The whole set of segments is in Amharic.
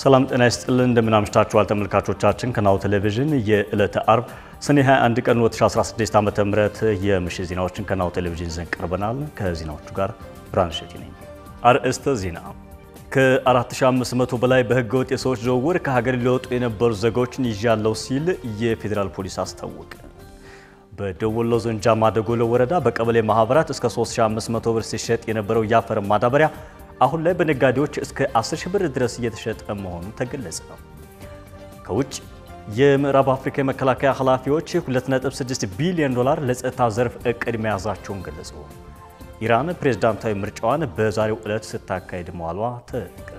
ሰላም ጤና ይስጥልን እንደምን አምሽታችኋል ተመልካቾቻችን። ከናሁ ቴሌቪዥን የዕለተ አርብ ሰኔ 21 ቀን 2016 ዓ.ም የምሽት ዜናዎችን ከናሁ ቴሌቪዥን ይዘን ቀርበናል። ከዜናዎቹ ጋር ብርሃን ሸቲ ነኝ። አርዕስተ ዜና ከ4500 በላይ በህገ ወጥ የሰዎች ዝውውር ከሀገር ሊወጡ የነበሩ ዜጎችን ይዣለሁ ሲል የፌዴራል ፖሊስ አስታወቀ። በደቡብ ወሎ ዞን ጃማ ደጎሎ ወረዳ በቀበሌ ማህበራት እስከ 3500 ብር ሲሸጥ የነበረው የአፈር ማዳበሪያ አሁን ላይ በነጋዴዎች እስከ 10 ሺህ ብር ድረስ እየተሸጠ መሆኑ ተገለጸ። ከውጭ የምዕራብ አፍሪካ የመከላከያ ኃላፊዎች 2.6 ቢሊዮን ዶላር ለጸጥታ ዘርፍ እቅድ መያዛቸውን ገለጹ። ኢራን ፕሬዝዳንታዊ ምርጫዋን በዛሬው ዕለት ስታካሄድ መዋሏ ተነገረ።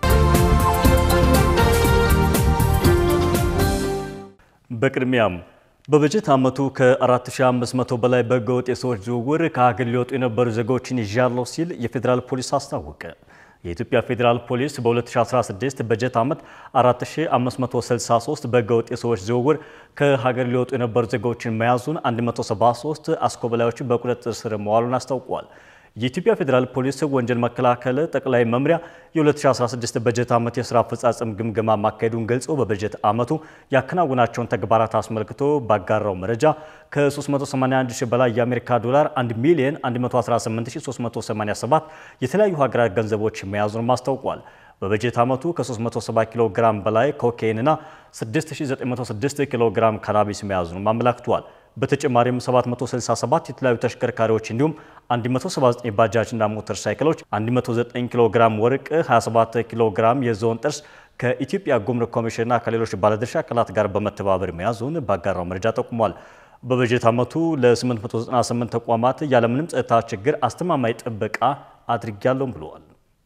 በቅድሚያም በበጀት ዓመቱ ከ4500 በላይ በህገወጥ የሰዎች ዝውውር ከሀገር ሊወጡ የነበሩ ዜጎችን ይዣለሁ ሲል የፌዴራል ፖሊስ አስታወቀ። የኢትዮጵያ ፌዴራል ፖሊስ በ2016 በጀት ዓመት 4563 በህገወጥ የሰዎች ዝውውር ከሀገር ሊወጡ የነበሩ ዜጎችን መያዙን 173 አስኮበላዮችን በቁጥጥር ስር መዋሉን አስታውቋል። የኢትዮጵያ ፌዴራል ፖሊስ ወንጀል መከላከል ጠቅላይ መምሪያ የ2016 በጀት ዓመት የስራ አፈጻጸም ግምገማ ማካሄዱን ገልጾ በበጀት ዓመቱ ያከናወናቸውን ተግባራት አስመልክቶ ባጋራው መረጃ ከ381 ሺህ በላይ የአሜሪካ ዶላር 1 ሚሊዮን 118387 የተለያዩ ሀገራት ገንዘቦች መያዙን አስታውቋል። በበጀት ዓመቱ ከ370 ኪሎ ግራም በላይ ኮካይንና 6906 ኪሎ ግራም ካናቢስ መያዙን አመላክቷል። በተጨማሪም 767 የተለያዩ ተሽከርካሪዎች እንዲሁም 179 ባጃጅ እና ሞተር ሳይክሎች፣ 109 ኪሎ ግራም ወርቅ፣ 27 ኪሎ ግራም የዝሆን ጥርስ ከኢትዮጵያ ጉምሩክ ኮሚሽንና ከሌሎች ባለድርሻ አካላት ጋር በመተባበር መያዙን ባጋራው መረጃ ጠቁሟል። በበጀት ዓመቱ ለ898 ተቋማት ያለምንም ጸጥታ ችግር አስተማማኝ ጥበቃ አድርጊያለሁም ብለዋል።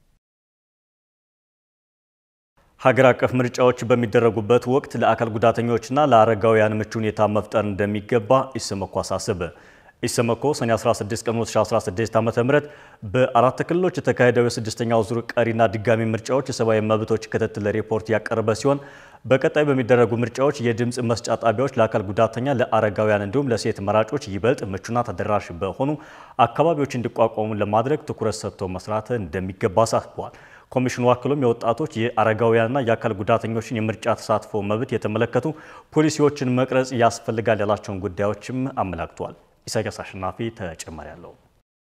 ሀገር አቀፍ ምርጫዎች በሚደረጉበት ወቅት ለአካል ጉዳተኞችና ለአረጋውያን ምቹ ሁኔታ መፍጠር እንደሚገባ ኢሰመኮ አሳሰበ። ኢሰመኮ ሰኔ 16 ቀን 2016 ዓ.ም በአራት ክልሎች የተካሄደው የስድስተኛው ዙር ቀሪና ድጋሚ ምርጫዎች የሰብአዊ መብቶች ክትትል ሪፖርት ያቀረበ ሲሆን በቀጣይ በሚደረጉ ምርጫዎች የድምፅ መስጫ ጣቢያዎች ለአካል ጉዳተኛ፣ ለአረጋውያን እንዲሁም ለሴት መራጮች ይበልጥ ምቹና ተደራሽ በሆኑ አካባቢዎች እንዲቋቋሙ ለማድረግ ትኩረት ሰጥቶ መስራት እንደሚገባ አሳስበዋል። ኮሚሽኑ አክሎም የወጣቶች የአረጋውያንና የአካል ጉዳተኞችን የምርጫ ተሳትፎ መብት የተመለከቱ ፖሊሲዎችን መቅረጽ ያስፈልጋል ያላቸውን ጉዳዮችም አመላክቷል። ኢሳያስ አሸናፊ ተጨማሪ አለው።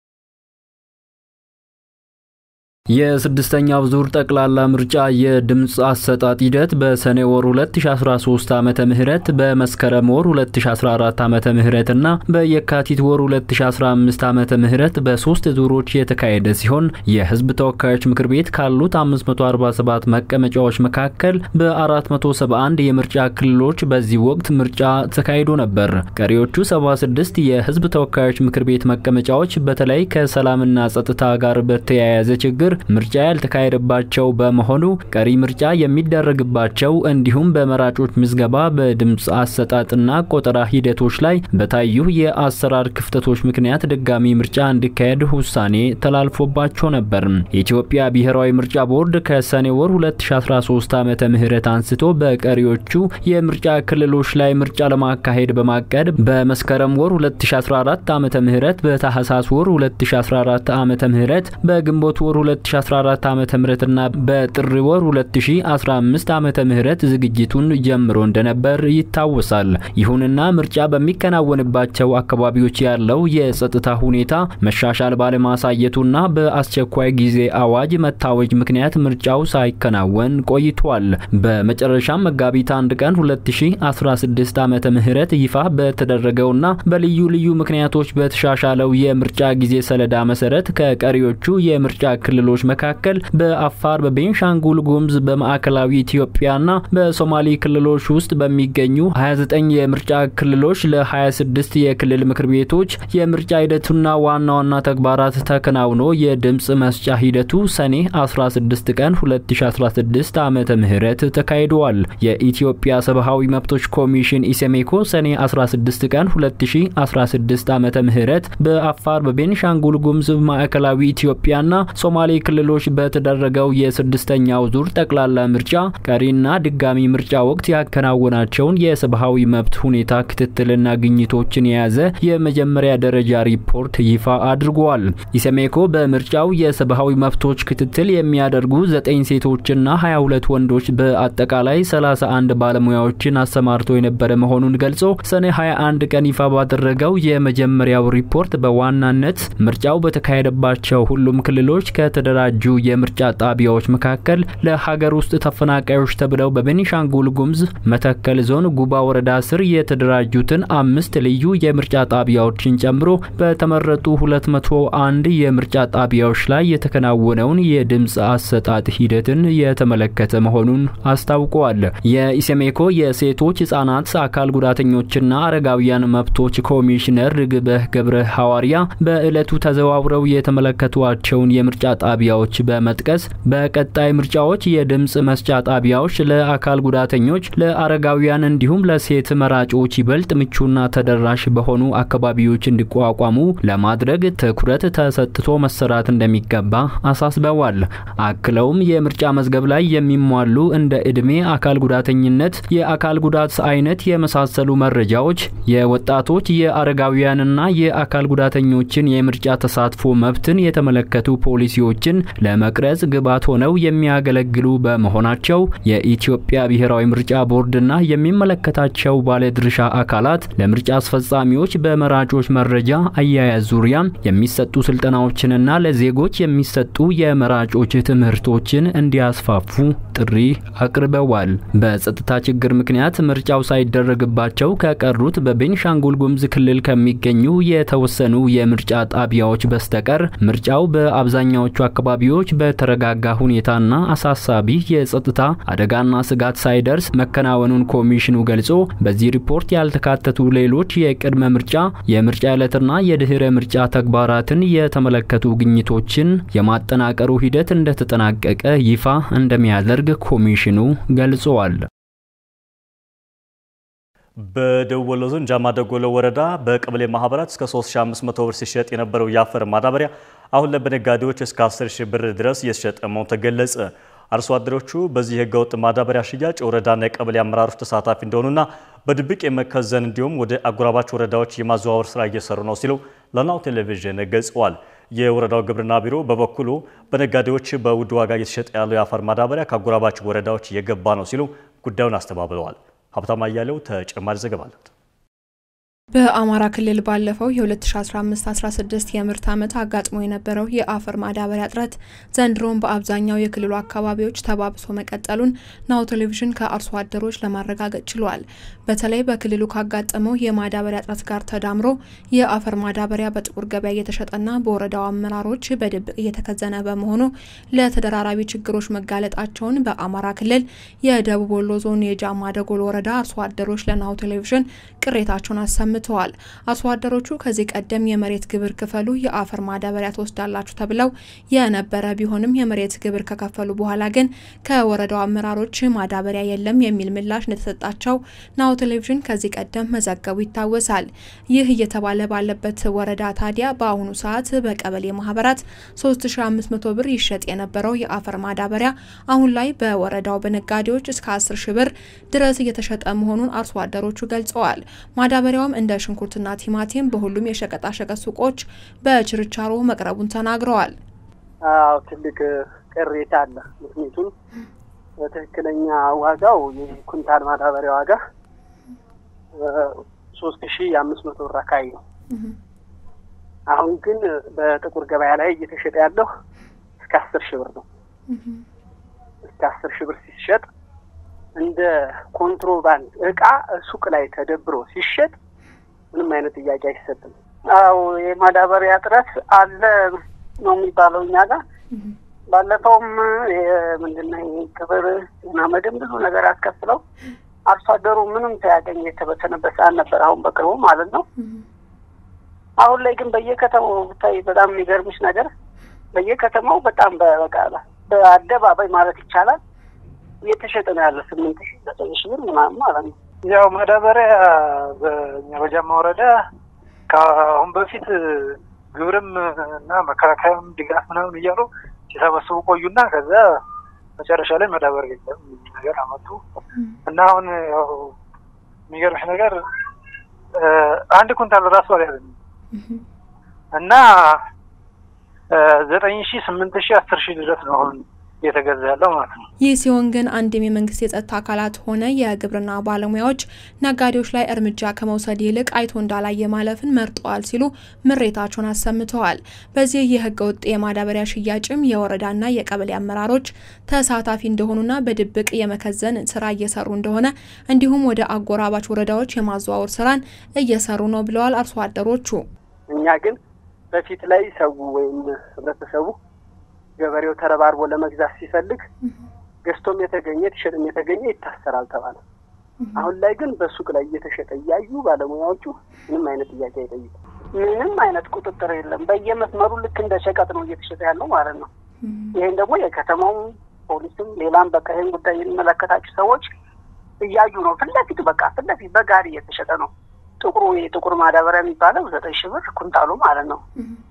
የስድስተኛው ዙር ጠቅላላ ምርጫ የድምፅ አሰጣጥ ሂደት በሰኔ ወር 2013 ዓመተ ምህረት በመስከረም ወር 2014 ዓመተ ምህረት እና በየካቲት ወር 2015 ዓመተ ምህረት በሶስት ዙሮች የተካሄደ ሲሆን የሕዝብ ተወካዮች ምክር ቤት ካሉት 547 መቀመጫዎች መካከል በ471 የምርጫ ክልሎች በዚህ ወቅት ምርጫ ተካሂዶ ነበር። ቀሪዎቹ 76 የሕዝብ ተወካዮች ምክር ቤት መቀመጫዎች በተለይ ከሰላምና ጸጥታ ጋር በተያያዘ ችግር ምርጫ ያልተካሄደባቸው በመሆኑ ቀሪ ምርጫ የሚደረግባቸው እንዲሁም በመራጮች ምዝገባ በድምፅ አሰጣጥና ቆጠራ ሂደቶች ላይ በታዩ የአሰራር ክፍተቶች ምክንያት ድጋሚ ምርጫ እንዲካሄድ ውሳኔ ተላልፎባቸው ነበር። የኢትዮጵያ ብሔራዊ ምርጫ ቦርድ ከሰኔ ወር 2013 ዓመተ ምህረት አንስቶ በቀሪዎቹ የምርጫ ክልሎች ላይ ምርጫ ለማካሄድ በማቀድ በመስከረም ወር 2014 ዓመተ ምህረት በታህሳስ ወር 2014 ዓመተ ምህረት በግንቦት ወር 2014 ዓመተ ምህረትና በጥር ወር 2015 ዓመተ ምህረት ዝግጅቱን ጀምሮ እንደነበር ይታወሳል። ይሁንና ምርጫ በሚከናወንባቸው አካባቢዎች ያለው የጸጥታ ሁኔታ መሻሻል ባለማሳየቱና በአስቸኳይ ጊዜ አዋጅ መታወጅ ምክንያት ምርጫው ሳይከናወን ቆይቷል። በመጨረሻም መጋቢት አንድ ቀን 2016 ዓመተ ምህረት ይፋ በተደረገውና በልዩ ልዩ ምክንያቶች በተሻሻለው የምርጫ ጊዜ ሰሌዳ መሰረት ከቀሪዎቹ የምርጫ ክልሎች መካከል በአፋር፣ በቤንሻንጉል ጉሙዝ፣ በማዕከላዊ ኢትዮጵያና በሶማሌ ክልሎች ውስጥ በሚገኙ 29 የምርጫ ክልሎች ለ26 የክልል ምክር ቤቶች የምርጫ ሂደቱና ዋና ዋና ተግባራት ተከናውኖ የድምፅ መስጫ ሂደቱ ሰኔ 16 ቀን 2016 ዓመተ ምህረት ተካሂደዋል። የኢትዮጵያ ሰብአዊ መብቶች ኮሚሽን ኢሰሜኮ ሰኔ 16 ቀን 2016 ዓመተ ምህረት በአፋር፣ በቤንሻንጉል ጉሙዝ፣ ማዕከላዊ ኢትዮጵያና ሶማሌ ክልሎች በተደረገው የስድስተኛው ዙር ጠቅላላ ምርጫ ቀሪና ድጋሚ ምርጫ ወቅት ያከናወናቸውን የሰብአዊ መብት ሁኔታ ክትትልና ግኝቶችን የያዘ የመጀመሪያ ደረጃ ሪፖርት ይፋ አድርጓል። ኢሰሜኮ በምርጫው የሰብአዊ መብቶች ክትትል የሚያደርጉ ዘጠኝ ሴቶችና 22 ወንዶች በአጠቃላይ 31 ባለሙያዎችን አሰማርቶ የነበረ መሆኑን ገልጾ ሰኔ 21 ቀን ይፋ ባደረገው የመጀመሪያው ሪፖርት በዋናነት ምርጫው በተካሄደባቸው ሁሉም ክልሎች ከተደራጁ የምርጫ ጣቢያዎች መካከል ለሀገር ውስጥ ተፈናቃዮች ተብለው በቤኒሻንጉል ጉሙዝ መተከል ዞን ጉባ ወረዳ ስር የተደራጁትን አምስት ልዩ የምርጫ ጣቢያዎችን ጨምሮ በተመረጡ 201 የምርጫ ጣቢያዎች ላይ የተከናወነውን የድምፅ አሰጣጥ ሂደትን የተመለከተ መሆኑን አስታውቀዋል። የኢሰሜኮ የሴቶች ህጻናት፣ አካል ጉዳተኞችና አረጋውያን መብቶች ኮሚሽነር ርግበህ ገብረ ሐዋርያ በዕለቱ ተዘዋውረው የተመለከቷቸውን የምርጫ ጣቢያዎች በመጥቀስ በቀጣይ ምርጫዎች የድምፅ መስጫ ጣቢያዎች ለአካል ጉዳተኞች፣ ለአረጋውያን እንዲሁም ለሴት መራጮች ይበልጥ ምቹና ተደራሽ በሆኑ አካባቢዎች እንዲቋቋሙ ለማድረግ ትኩረት ተሰጥቶ መሰራት እንደሚገባ አሳስበዋል። አክለውም የምርጫ መዝገብ ላይ የሚሟሉ እንደ እድሜ፣ አካል ጉዳተኝነት፣ የአካል ጉዳት አይነት የመሳሰሉ መረጃዎች የወጣቶች የአረጋውያንና የአካል ጉዳተኞችን የምርጫ ተሳትፎ መብትን የተመለከቱ ፖሊሲዎችን ለመቅረጽ ግብዓት ሆነው የሚያገለግሉ በመሆናቸው የኢትዮጵያ ብሔራዊ ምርጫ ቦርድና የሚመለከታቸው ባለድርሻ አካላት ለምርጫ አስፈጻሚዎች በመራጮች መረጃ አያያዝ ዙሪያ የሚሰጡ ስልጠናዎችንና ለዜጎች የሚሰጡ የመራጮች ትምህርቶችን እንዲያስፋፉ ጥሪ አቅርበዋል። በጸጥታ ችግር ምክንያት ምርጫው ሳይደረግባቸው ከቀሩት በቤኒሻንጉል ጉሙዝ ክልል ከሚገኙ የተወሰኑ የምርጫ ጣቢያዎች በስተቀር ምርጫው በአብዛኛዎቹ አካባቢዎች በተረጋጋ ሁኔታና አሳሳቢ የጸጥታ አደጋና ስጋት ሳይደርስ መከናወኑን ኮሚሽኑ ገልጾ በዚህ ሪፖርት ያልተካተቱ ሌሎች የቅድመ ምርጫ፣ የምርጫ ዕለትና የድህረ ምርጫ ተግባራትን የተመለከቱ ግኝቶችን የማጠናቀሩ ሂደት እንደተጠናቀቀ ይፋ እንደሚያደርግ ኮሚሽኑ ገልጸዋል። በደቡብ ወሎ ዞን ጃማ ደጎሎ ወረዳ በቀበሌ ማህበራት እስከ 3500 ብር ሲሸጥ የነበረው የአፈር ማዳበሪያ አሁን ላይ በነጋዴዎች እስከ 10 ሺህ ብር ድረስ እየተሸጠ መሆኑ ተገለጸ። አርሶ አደሮቹ በዚህ ህገወጥ ማዳበሪያ ሽያጭ የወረዳና የቀበሌ አመራሮች ተሳታፊ እንደሆኑና በድብቅ የመከዘን እንዲሁም ወደ አጎራባች ወረዳዎች የማዘዋወር ስራ እየሰሩ ነው ሲሉ ለናሁ ቴሌቪዥን ገልጸዋል። የወረዳው ግብርና ቢሮ በበኩሉ በነጋዴዎች በውድ ዋጋ እየተሸጠ ያለው የአፈር ማዳበሪያ ከአጎራባች ወረዳዎች እየገባ ነው ሲሉ ጉዳዩን አስተባብለዋል። ሀብታም አያሌው ተጨማሪ ዘገባ አለት። በአማራ ክልል ባለፈው የ2015-16 የምርት ዓመት አጋጥሞ የነበረው የአፈር ማዳበሪያ እጥረት ዘንድሮም በአብዛኛው የክልሉ አካባቢዎች ተባብሶ መቀጠሉን ናሁ ቴሌቪዥን ከአርሶ አደሮች ለማረጋገጥ ችሏል። በተለይ በክልሉ ካጋጠመው የማዳበሪያ እጥረት ጋር ተዳምሮ የአፈር ማዳበሪያ በጥቁር ገበያ እየተሸጠና በወረዳው አመራሮች በድብቅ እየተከዘነ በመሆኑ ለተደራራቢ ችግሮች መጋለጣቸውን በአማራ ክልል የደቡብ ወሎ ዞን የጃማ ደጎል ወረዳ አርሶ አደሮች ለናሁ ቴሌቪዥን ቅሬታቸውን አሰምተዋል። አርሶ አደሮቹ ከዚህ ቀደም የመሬት ግብር ክፈሉ፣ የአፈር ማዳበሪያ ትወስዳላችሁ ተብለው የነበረ ቢሆንም የመሬት ግብር ከከፈሉ በኋላ ግን ከወረዳው አመራሮች ማዳበሪያ የለም የሚል ምላሽ እንደተሰጣቸው ናሁ ቴሌቪዥን ከዚህ ቀደም መዘገቡ ይታወሳል። ይህ እየተባለ ባለበት ወረዳ ታዲያ በአሁኑ ሰዓት በቀበሌ ማህበራት 3500 ብር ይሸጥ የነበረው የአፈር ማዳበሪያ አሁን ላይ በወረዳው በነጋዴዎች እስከ 10 ሺ ብር ድረስ እየተሸጠ መሆኑን አርሶ አደሮቹ ገልጸዋል። ማዳበሪያውም እንደ ሽንኩርትና ቲማቲም በሁሉም የሸቀጣሸቀጥ ሱቆች በችርቻሮ መቅረቡን ተናግረዋል። አዎ ትልቅ ቅሬታ አለ። ምክንያቱም በትክክለኛ ዋጋው የኩንታል ማዳበሪያ ዋጋ ሶስት ሺ አምስት መቶ ብር አካባቢ ነው። አሁን ግን በጥቁር ገበያ ላይ እየተሸጠ ያለው እስከ አስር ሺህ ብር ነው። እስከ አስር ሺህ ብር ሲሸጥ እንደ ኮንትሮባንድ እቃ ሱቅ ላይ ተደብሮ ሲሸጥ ምንም አይነት ጥያቄ አይሰጥም። አዎ የማዳበሪያ እጥረት አለ ነው የሚባለው እኛ ጋር። ባለፈውም ምንድነው ግብር ጤና መድን ብዙ ነገር አስከፍለው አርሶ አደሩ ምንም ሳያገኝ የተበተነበት ሰዓት ነበር። አሁን በቅርቡ ማለት ነው። አሁን ላይ ግን በየከተማው ብታይ በጣም የሚገርምሽ ነገር በየከተማው በጣም በበቃ በአደባባይ ማለት ይቻላል እየተሸጠ ነው ያለ ስምንት ሺ ዘጠኝ ሺ ብር ምናምን ማለት ነው። ያው ማዳበሪያ በእኛ በጃማ ወረዳ ከአሁን በፊት ግብርም እና መከላከያም ድጋፍ ምናምን እያሉ ሲሰበስቡ ቆዩና ከዛ መጨረሻ ላይ መዳበሪያ የለም ነገር አመጡ እና አሁን ያው የሚገርምሽ ነገር አንድ ኩንታል ራሱ አልያዘም እና ዘጠኝ ሺ ስምንት ሺ አስር ሺህ ድረስ ነው አሁን እየተገዛ ያለው ማለት ነው። ይህ ሲሆን ግን አንድም የመንግስት የጸጥታ አካላት ሆነ የግብርና ባለሙያዎች ነጋዴዎች ላይ እርምጃ ከመውሰድ ይልቅ አይቶ እንዳላየ ማለፍን መርጠዋል ሲሉ ምሬታቸውን አሰምተዋል። በዚህ የህገ ወጥ የማዳበሪያ ሽያጭም የወረዳና የቀበሌ አመራሮች ተሳታፊ እንደሆኑና በድብቅ የመከዘን ስራ እየሰሩ እንደሆነ እንዲሁም ወደ አጎራባች ወረዳዎች የማዘዋወር ስራን እየሰሩ ነው ብለዋል አርሶ አደሮቹ። እኛ ግን በፊት ላይ ሰው ወይም ህብረተሰቡ ገበሬው ተረባርቦ ለመግዛት ሲፈልግ ገዝቶም የተገኘ ቲሸጥም የተገኘ ይታሰራል ተባለ። አሁን ላይ ግን በሱቅ ላይ እየተሸጠ እያዩ ባለሙያዎቹ ምንም አይነት ጥያቄ አይጠይቁ። ምንም አይነት ቁጥጥር የለም። በየመስመሩ ልክ እንደ ሸቀጥ ነው እየተሸጠ ያለው ማለት ነው። ይህን ደግሞ የከተማው ፖሊስም ሌላም በቃ ይህን ጉዳይ የሚመለከታቸው ሰዎች እያዩ ነው። ፊት ለፊት በቃ ፊት ለፊት በጋሪ እየተሸጠ ነው። ጥቁሩ የጥቁር ማዳበሪያ የሚባለው ዘጠኝ ሺህ ብር ኩንታሉ ማለት ነው።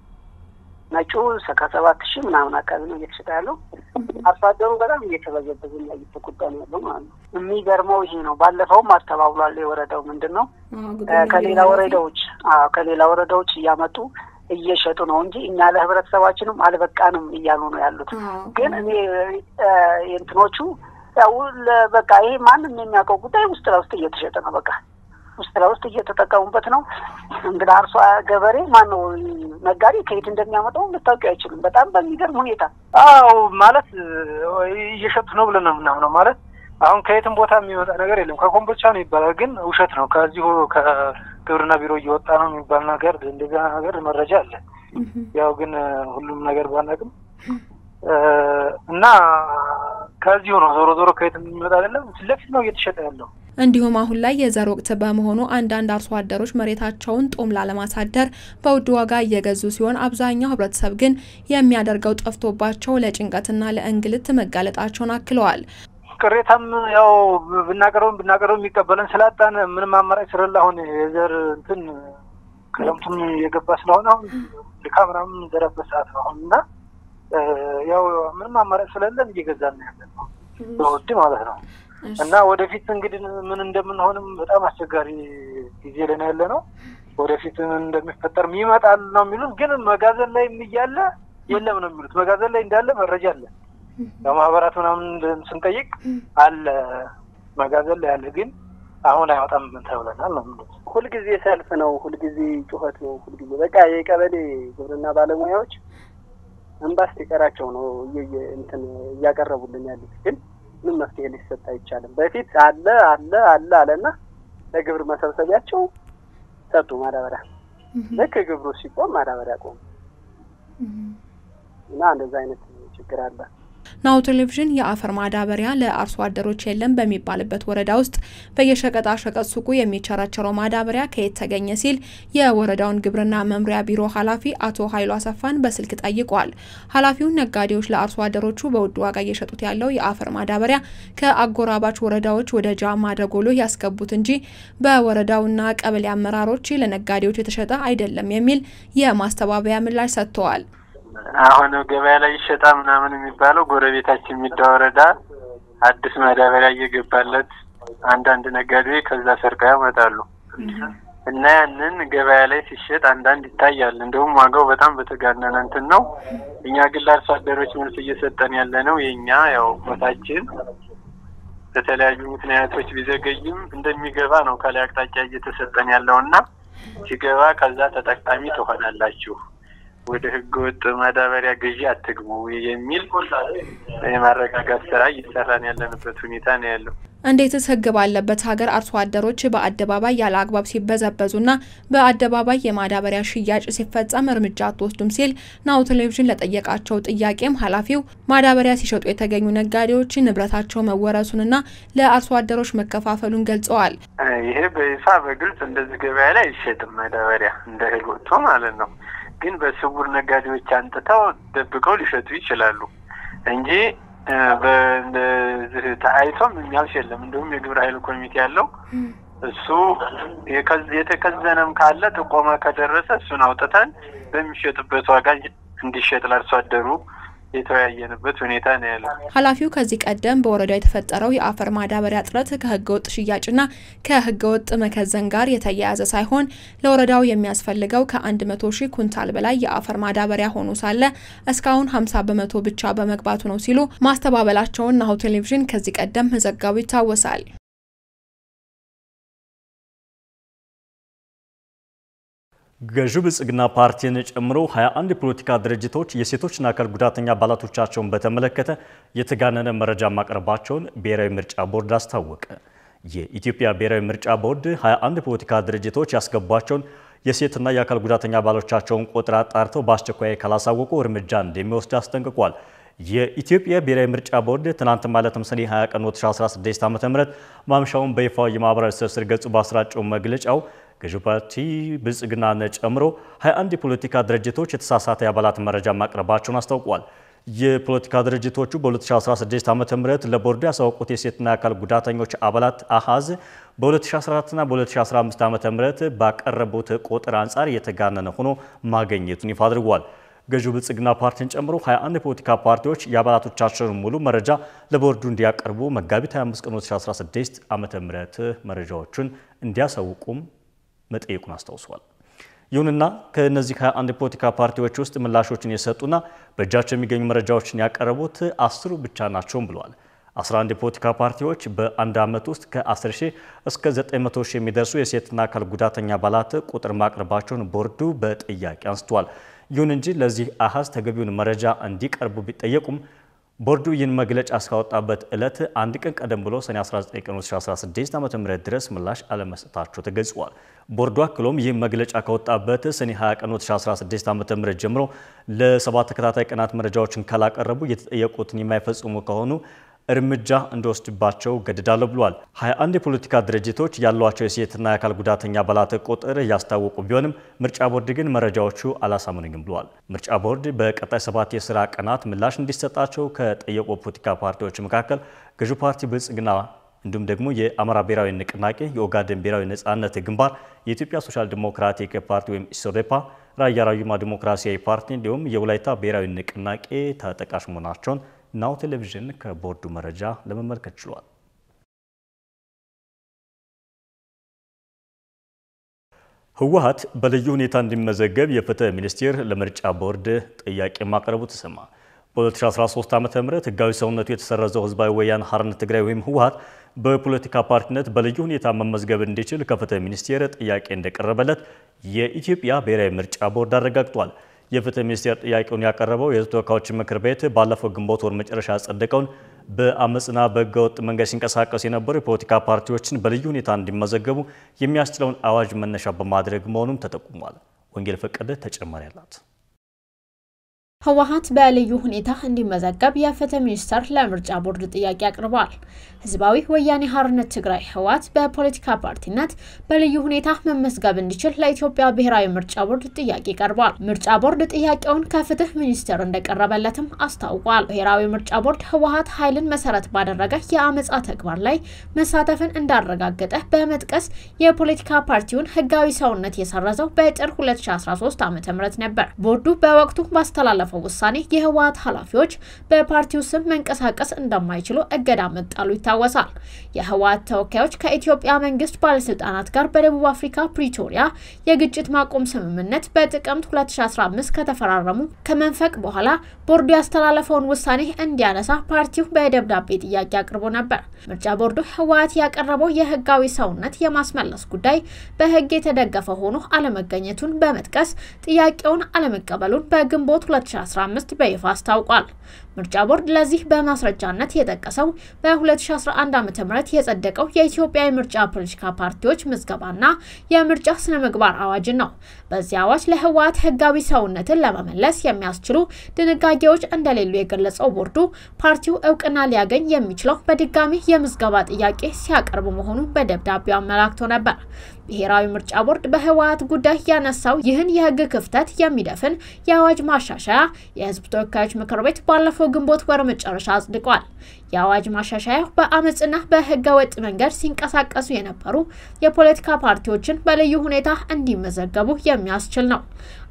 ነጩ ከሰባት ሺህ ምናምን አካባቢ ነው እየተሸጠ ያለው። አርሶ አደሩ በጣም እየተበዘበዘ እና እየተጎዳ ነው ያለው ማለት ነው። የሚገርመው ይሄ ነው። ባለፈውም አስተባብሏል የወረዳው ምንድን ነው ከሌላ ወረዳዎች ከሌላ ወረዳዎች እያመጡ እየሸጡ ነው እንጂ እኛ ለህብረተሰባችንም አልበቃንም እያሉ ነው ያሉት። ግን እኔ እንትኖቹ ያው በቃ ይሄ ማንም የሚያውቀው ጉዳይ ውስጥ ለውስጥ እየተሸጠ ነው በቃ ውስጥ ለውስጥ እየተጠቀሙበት ነው። እንግዲህ አርሶ ገበሬ ማነው ነጋዴ ከየት እንደሚያመጣው ልታውቂ አይችልም። በጣም በሚገርም ሁኔታ አዎ፣ ማለት እየሸጡት ነው ብለን ነው የምናምነው። ማለት አሁን ከየትም ቦታ የሚመጣ ነገር የለም። ከኮምቦልቻ ነው ይባላል፣ ግን ውሸት ነው። ከዚሁ ከግብርና ቢሮ እየወጣ ነው የሚባል ነገር እንደዚያ ነገር መረጃ አለ። ያው ግን ሁሉም ነገር ባናቅም እና ከዚሁ ነው ዞሮ ዞሮ ከየትም የሚመጣ አይደለም። ፊት ለፊት ነው እየተሸጠ ያለው። እንዲሁም አሁን ላይ የዘር ወቅት በመሆኑ አንዳንድ አርሶ አደሮች መሬታቸውን ጦም ላለማሳደር በውድ ዋጋ እየገዙ ሲሆን አብዛኛው ሕብረተሰብ ግን የሚያደርገው ጠፍቶባቸው ለጭንቀትና ለእንግልት መጋለጣቸውን አክለዋል። ቅሬታም ያው ብናቀርብም ብናቀርብም የሚቀበለን ስላጣን ምንም አማራጭ ስለሌለ አሁን የዘር እንትን ክረምቱም የገባ ስለሆነ አሁን ልካ ምናምን የምንዘራበት ሰዓት ነው አሁን እና ያው ምንም አማራጭ ስለሌለን እየገዛን ነው ያለን ነው በውድ ማለት ነው። እና ወደፊት እንግዲህ ምን እንደምንሆንም በጣም አስቸጋሪ ጊዜ ላይ ነው ያለ ነው። ወደፊት ምን እንደሚፈጠር ይመጣል ነው የሚሉት፣ ግን መጋዘን ላይ እያለ የለም ነው የሚሉት። መጋዘን ላይ እንዳለ መረጃ አለ። በማህበራት ምናምን ስንጠይቅ አለ መጋዘን ላይ አለ፣ ግን አሁን አይወጣም ተብለናል ነው የሚሉት። ሁልጊዜ ሰልፍ ነው፣ ሁልጊዜ ጩኸት ነው፣ ሁልጊዜ በቃ የቀበሌ ግብርና ባለሙያዎች እንባ እስኪቀራቸው ነው እንትን እያቀረቡልን ያሉት ግን ምን መፍትሄ ሊሰጥ አይቻልም። በፊት አለ አለ አለ አለና ለግብር መሰብሰቢያቸው ሰጡ ማዳበሪያ። ልክ ግብሩ ሲቆም ማዳበሪያ ቆሙ እና እንደዛ አይነት ችግር አለ። ናሁ ቴሌቪዥን የአፈር ማዳበሪያ ለአርሶ አደሮች የለም በሚባልበት ወረዳ ውስጥ በየሸቀጣ ሸቀጥ ሱቁ የሚቸረቸረው ማዳበሪያ ከየት ተገኘ ሲል የወረዳውን ግብርና መምሪያ ቢሮ ኃላፊ አቶ ኃይሉ አሰፋን በስልክ ጠይቋል። ኃላፊውን ነጋዴዎች ለአርሶ አደሮቹ በውድ ዋጋ እየሸጡት ያለው የአፈር ማዳበሪያ ከአጎራባች ወረዳዎች ወደ ጃማ ደጎሎ ያስገቡት እንጂ በወረዳውና ቀበሌ አመራሮች ለነጋዴዎች የተሸጠ አይደለም የሚል የማስተባበያ ምላሽ ሰጥተዋል። አሁን ገበያ ላይ ይሸጣ ምናምን የሚባለው ጎረቤታችን የሚዳ ወረዳ አዲስ ማዳበሪያ እየገባለት አንዳንድ ነጋዴዎች ከዛ ሰርቀው ያመጣሉ እና ያንን ገበያ ላይ ሲሸጥ አንዳንድ ይታያል። እንደውም ዋጋው በጣም በተጋነነ እንትን ነው። እኛ ግን ለአርሶ አደሮች መልስ እየሰጠን ያለ ነው። የእኛ ያው ቦታችን በተለያዩ ምክንያቶች ቢዘገይም እንደሚገባ ነው ከላይ አቅጣጫ እየተሰጠን ያለው እና ሲገባ ከዛ ተጠቃሚ ትሆናላችሁ ወደ ህገ ወጥ ማዳበሪያ ገዢ አትግቡ የሚል የማረጋጋት ስራ እየሰራን ያለንበት ሁኔታ ነው ያለው። እንዴትስ ህግ ባለበት ሀገር አርሶ አደሮች በአደባባይ ያለ አግባብ ሲበዘበዙና በአደባባይ የማዳበሪያ ሽያጭ ሲፈጸም እርምጃ አትወስዱም ሲል ናሁ ቴሌቪዥን ለጠየቃቸው ጥያቄም ኃላፊው ማዳበሪያ ሲሸጡ የተገኙ ነጋዴዎች ንብረታቸው መወረሱንና ለአርሶ አደሮች መከፋፈሉን ገልጸዋል። ይሄ በይፋ በግልጽ እንደዚህ ገበያ ላይ አይሸጥም ማዳበሪያ እንደ እህል ወጥቶ ማለት ነው። ግን በስውር ነጋዴዎች አንጥተው ደብቀው ሊሸጡ ይችላሉ እንጂ በዚህ ተአይቶም የሚያልፍ የለም። እንዲሁም የግብረ ኃይል ኮሚቴ ያለው እሱ የተከዘነም ካለ ጥቆማ ከደረሰ እሱን አውጥተን በሚሸጥበት ዋጋ እንዲሸጥ ለአርሶ አደሩ የተወያየንበት ሁኔታ ነው ያለው። ኃላፊው ከዚህ ቀደም በወረዳው የተፈጠረው የአፈር ማዳበሪያ እጥረት ከህገወጥ ሽያጭና ከህገወጥ መከዘን ጋር የተያያዘ ሳይሆን ለወረዳው የሚያስፈልገው ከአንድ መቶ ሺህ ኩንታል በላይ የአፈር ማዳበሪያ ሆኖ ሳለ እስካሁን ሀምሳ በመቶ ብቻ በመግባቱ ነው ሲሉ ማስተባበላቸውን ናሁ ቴሌቪዥን ከዚህ ቀደም መዘገቡ ይታወሳል። ገዢው ብልጽግና ፓርቲን ጨምሮ 21 የፖለቲካ ድርጅቶች የሴቶችና አካል ጉዳተኛ አባላቶቻቸውን በተመለከተ የተጋነነ መረጃ ማቅረባቸውን ብሔራዊ ምርጫ ቦርድ አስታወቀ። የኢትዮጵያ ብሔራዊ ምርጫ ቦርድ 21 የፖለቲካ ድርጅቶች ያስገቧቸውን የሴትና የአካል ጉዳተኛ አባሎቻቸውን ቁጥር አጣርተው በአስቸኳይ ካላሳወቁ እርምጃ እንደሚወስድ አስጠንቅቋል። የኢትዮጵያ ብሔራዊ ምርጫ ቦርድ ትናንት ማለትም ሰኔ 20 ቀን 2016 ዓ.ም ማምሻውን በይፋ የማህበራዊ ትስስር ገጹ ባሰራጨው መግለጫው ገዢው ፓርቲ ብልጽግናን ጨምሮ 21 የፖለቲካ ድርጅቶች የተሳሳተ የአባላት መረጃ ማቅረባቸውን አስታውቋል። የፖለቲካ ድርጅቶቹ በ2016 ዓ ም ለቦርዱ ያሳወቁት የሴትና የአካል ጉዳተኞች አባላት አሃዝ በ2014ና በ2015 ዓ ም ባቀረቡት ቁጥር አንጻር የተጋነነ ሆኖ ማግኘቱን ይፋ አድርጓል። ገዢው ብልጽግና ፓርቲን ጨምሮ 21 የፖለቲካ ፓርቲዎች የአባላቶቻቸውን ሙሉ መረጃ ለቦርዱ እንዲያቀርቡ መጋቢት 25 ቀን 2016 ዓ ም መረጃዎቹን እንዲያሳውቁም መጠየቁን አስታውሷል። ይሁንና ከእነዚህ 21 የፖለቲካ ፓርቲዎች ውስጥ ምላሾችን የሰጡና በእጃቸው የሚገኙ መረጃዎችን ያቀረቡት አስሩ ብቻ ናቸውም ብለዋል። 11 የፖለቲካ ፓርቲዎች በአንድ ዓመት ውስጥ ከ10 ሺህ እስከ 900 ሺህ የሚደርሱ የሴትና አካል ጉዳተኛ አባላት ቁጥር ማቅረባቸውን ቦርዱ በጥያቄ አንስቷል። ይሁን እንጂ ለዚህ አሃዝ ተገቢውን መረጃ እንዲቀርቡ ቢጠየቁም ቦርዱ ይህን መግለጫ እስካወጣበት ዕለት አንድ ቀን ቀደም ብሎ ሰኔ 19 ቀን 2016 ዓ.ም ድረስ ምላሽ አለመስጠታቸው ተገልጿል። ቦርዱ አክሎም ይህ መግለጫ ካወጣበት ሰኔ 20 ቀን 2016 ዓ.ም ጀምሮ ለሰባት ተከታታይ ቀናት መረጃዎችን ካላቀረቡ የተጠየቁትን የማይፈጽሙ ከሆኑ እርምጃ እንዲወስድባቸው ገድዳለሁ ብሏል። 21 የፖለቲካ ድርጅቶች ያሏቸው የሴትና የአካል ጉዳተኛ አባላት ቁጥር እያስታወቁ ቢሆንም ምርጫ ቦርድ ግን መረጃዎቹ አላሳምኑኝም ብሏል። ምርጫ ቦርድ በቀጣይ ሰባት የስራ ቀናት ምላሽ እንዲሰጣቸው ከጠየቁ ፖለቲካ ፓርቲዎች መካከል ገዢው ፓርቲ ብልጽግና እንዲሁም ደግሞ የአማራ ብሔራዊ ንቅናቄ፣ የኦጋዴን ብሔራዊ ነጻነት ግንባር፣ የኢትዮጵያ ሶሻል ዲሞክራቲክ ፓርቲ ወይም ኢሶዴፓ፣ ራያ ራዩማ ዲሞክራሲያዊ ፓርቲ እንዲሁም የወላይታ ብሔራዊ ንቅናቄ ተጠቃሽ መሆናቸውን ናሁ ቴሌቪዥን ከቦርዱ መረጃ ለመመልከት ችሏል። ህወሓት በልዩ ሁኔታ እንዲመዘገብ የፍትህ ሚኒስቴር ለምርጫ ቦርድ ጥያቄ ማቅረቡ ተሰማ። በ2013 ዓ ም ህጋዊ ሰውነቱ የተሰረዘው ህዝባዊ ወያነ ሓርነት ትግራይ ወይም ህወሓት በፖለቲካ ፓርቲነት በልዩ ሁኔታ መመዝገብ እንዲችል ከፍትህ ሚኒስቴር ጥያቄ እንደቀረበለት የኢትዮጵያ ብሔራዊ ምርጫ ቦርድ አረጋግጧል። የፍትህ ሚኒስቴር ጥያቄውን ያቀረበው የህዝብ ተወካዮች ምክር ቤት ባለፈው ግንቦት ወር መጨረሻ ያጸደቀውን በአመፅና በህገወጥ መንገድ ሲንቀሳቀሱ የነበሩ የፖለቲካ ፓርቲዎችን በልዩ ሁኔታ እንዲመዘገቡ የሚያስችለውን አዋጅ መነሻ በማድረግ መሆኑም ተጠቁሟል። ወንጌል ፈቀደ ተጨማሪ አላት። ህወሓት በልዩ ሁኔታ እንዲመዘገብ የፍትህ ሚኒስቴር ለምርጫ ቦርድ ጥያቄ አቅርበዋል። ህዝባዊ ወያኔ ሓርነት ትግራይ ህወሓት በፖለቲካ ፓርቲነት በልዩ ሁኔታ መመዝገብ እንዲችል ለኢትዮጵያ ብሔራዊ ምርጫ ቦርድ ጥያቄ ቀርቧል። ምርጫ ቦርድ ጥያቄውን ከፍትህ ሚኒስቴር እንደቀረበለትም አስታውቋል። ብሔራዊ ምርጫ ቦርድ ህወሓት ኃይልን መሰረት ባደረገ የአመፃ ተግባር ላይ መሳተፍን እንዳረጋገጠ በመጥቀስ የፖለቲካ ፓርቲውን ህጋዊ ሰውነት የሰረዘው በጥር 2013 ዓ ም ነበር። ቦርዱ በወቅቱ ባስተላለፈ ውሳኔ የህወሓት ኃላፊዎች በፓርቲው ስም መንቀሳቀስ እንደማይችሉ እገዳ መጣሉ ይታወሳል። የህወሓት ተወካዮች ከኢትዮጵያ መንግስት ባለስልጣናት ጋር በደቡብ አፍሪካ ፕሪቶሪያ የግጭት ማቆም ስምምነት በጥቅምት 2015 ከተፈራረሙ ከመንፈቅ በኋላ ቦርዱ ያስተላለፈውን ውሳኔ እንዲያነሳ ፓርቲው በደብዳቤ ጥያቄ አቅርቦ ነበር። ምርጫ ቦርዱ ህወሓት ያቀረበው የህጋዊ ሰውነት የማስመለስ ጉዳይ በህግ የተደገፈ ሆኖ አለመገኘቱን በመጥቀስ ጥያቄውን አለመቀበሉን በግንቦት 2015 በይፋ አስታውቋል። ምርጫ ቦርድ ለዚህ በማስረጃነት የጠቀሰው በ2011 ዓ.ም የጸደቀው የኢትዮጵያ የምርጫ ፖለቲካ ፓርቲዎች ምዝገባና የምርጫ ስነ ምግባር አዋጅን ነው። በዚህ አዋጅ ለህወሓት ህጋዊ ሰውነትን ለመመለስ የሚያስችሉ ድንጋጌዎች እንደሌሉ የገለጸው ቦርዱ ፓርቲው እውቅና ሊያገኝ የሚችለው በድጋሚ የምዝገባ ጥያቄ ሲያቀርብ መሆኑን በደብዳቤው አመላክቶ ነበር። ብሔራዊ ምርጫ ቦርድ በህወሓት ጉዳይ ያነሳው ይህን የህግ ክፍተት የሚደፍን የአዋጅ ማሻሻያ የህዝብ ተወካዮች ምክር ቤት ባለፈው ግንቦት ወር መጨረሻ አጽድቋል። የአዋጅ ማሻሻያው በአመፅና በህገ ወጥ መንገድ ሲንቀሳቀሱ የነበሩ የፖለቲካ ፓርቲዎችን በልዩ ሁኔታ እንዲመዘገቡ የሚያስችል ነው።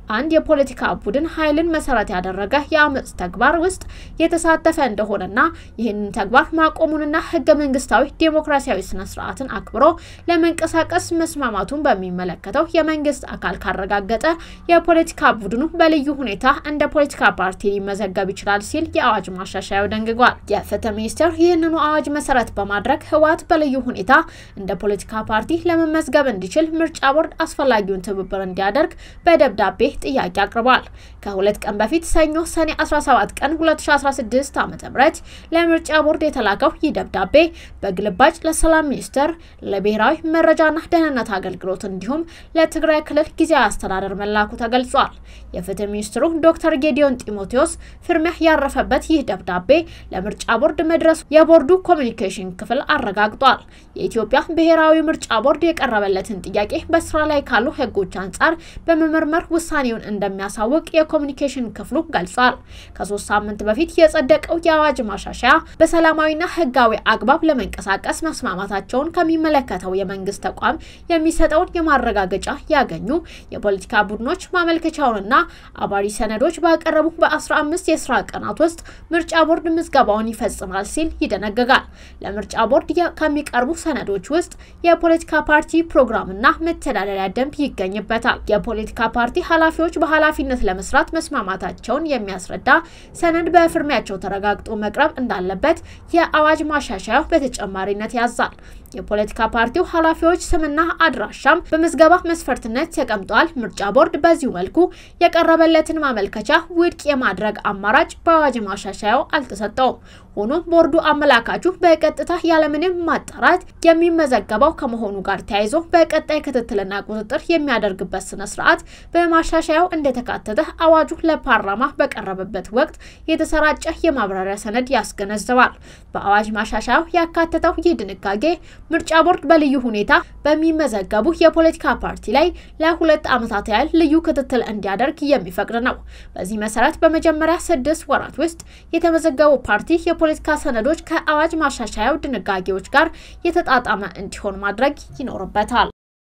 አንድ የፖለቲካ ቡድን ኃይልን መሰረት ያደረገ የአመፅ ተግባር ውስጥ የተሳተፈ እንደሆነና ይህንን ተግባር ማቆሙንና ህገ መንግስታዊ ዴሞክራሲያዊ ስነ ስርዓትን አክብሮ ለመንቀሳቀስ መስማማቱን በሚመለከተው የመንግስት አካል ካረጋገጠ የፖለቲካ ቡድኑ በልዩ ሁኔታ እንደ ፖለቲካ ፓርቲ ሊመዘገብ ይችላል ሲል የአዋጅ ማሻሻያው ደንግጓል። የፍትህ ሚኒስቴር ይህንኑ አዋጅ መሰረት በማድረግ ህወሓት በልዩ ሁኔታ እንደ ፖለቲካ ፓርቲ ለመመዝገብ እንዲችል ምርጫ ቦርድ አስፈላጊውን ትብብር እንዲያደርግ በደብዳቤ ጥያቄ አቅርቧል። ከሁለት ቀን በፊት ሰኞ ሰኔ 17 ቀን 2016 ዓ.ም ለምርጫ ቦርድ የተላከው ይህ ደብዳቤ በግልባጭ ለሰላም ሚኒስቴር፣ ለብሔራዊ መረጃና ደህንነት አገልግሎት እንዲሁም ለትግራይ ክልል ጊዜያዊ አስተዳደር መላኩ ተገልጿል። የፍትህ ሚኒስትሩ ዶክተር ጌዲዮን ጢሞቴዎስ ፍርሚያ ያረፈበት ይህ ደብዳቤ ለምርጫ ቦርድ መድረሱ የቦርዱ ኮሚኒኬሽን ክፍል አረጋግጧል። የኢትዮጵያ ብሔራዊ ምርጫ ቦርድ የቀረበለትን ጥያቄ በስራ ላይ ካሉ ህጎች አንጻር በመመርመር ውሳኔውን እንደሚያሳውቅ የኮሚኒኬሽን ክፍሉ ገልጿል። ከሶስት ሳምንት በፊት የጸደቀው የአዋጅ ማሻሻያ በሰላማዊና ህጋዊ አግባብ ለመንቀሳቀስ መስማማታቸውን ከሚመለከተው የመንግስት ተቋም የሚሰጠውን የማረጋገጫ ያገኙ የፖለቲካ ቡድኖች ማመልከቻውንና አባሪ ሰነዶች ባቀረቡ በ15 የስራ ቀናት ውስጥ ምርጫ ቦርድ ምዝገባውን ይፈጽማል ሲል ይደነግጋል። ለምርጫ ቦርድ ከሚቀርቡ ሰነዶች ውስጥ የፖለቲካ ፓርቲ ፕሮግራምና መተዳደሪያ ደንብ ይገኝበታል። የፖለቲካ ፓርቲ ኃላፊዎች በኃላፊነት ለመስራት መስማማታቸውን የሚያስረዳ ሰነድ በፍርሚያቸው ተረጋግጦ መቅረብ እንዳለበት የአዋጅ ማሻሻያው በተጨማሪነት ያዛል። የፖለቲካ ፓርቲው ኃላፊዎች ስምና አድራሻም በምዝገባ መስፈርትነት ተቀምጧል። ምርጫ ቦርድ በዚሁ መልኩ የቀረበለትን ማመልከቻ ውድቅ የማድረግ አማራጭ በአዋጅ ማሻሻያው አልተሰጠውም። ሆኖም ቦርዱ አመላካቹ በቀጥታ ያለምንም ማጣራት የሚመዘገበው ከመሆኑ ጋር ተያይዞ በቀጣይ ክትትልና ቁጥጥር የሚያደርግበት ስነ ስርዓት በማሻሻያው እንደተካተተ አዋጁ ለፓርላማ በቀረበበት ወቅት የተሰራጨ የማብራሪያ ሰነድ ያስገነዝባል። በአዋጅ ማሻሻያው ያካተተው ይህ ድንጋጌ ምርጫ ቦርድ በልዩ ሁኔታ በሚመዘገቡ የፖለቲካ ፓርቲ ላይ ለሁለት ዓመታት ያህል ልዩ ክትትል እንዲያደርግ የሚፈቅድ ነው። በዚህ መሰረት በመጀመሪያ ስድስት ወራት ውስጥ የተመዘገቡ ፓርቲ የፖለቲካ ሰነዶች ከአዋጅ ማሻሻያው ድንጋጌዎች ጋር የተጣጣመ እንዲሆን ማድረግ ይኖርበታል።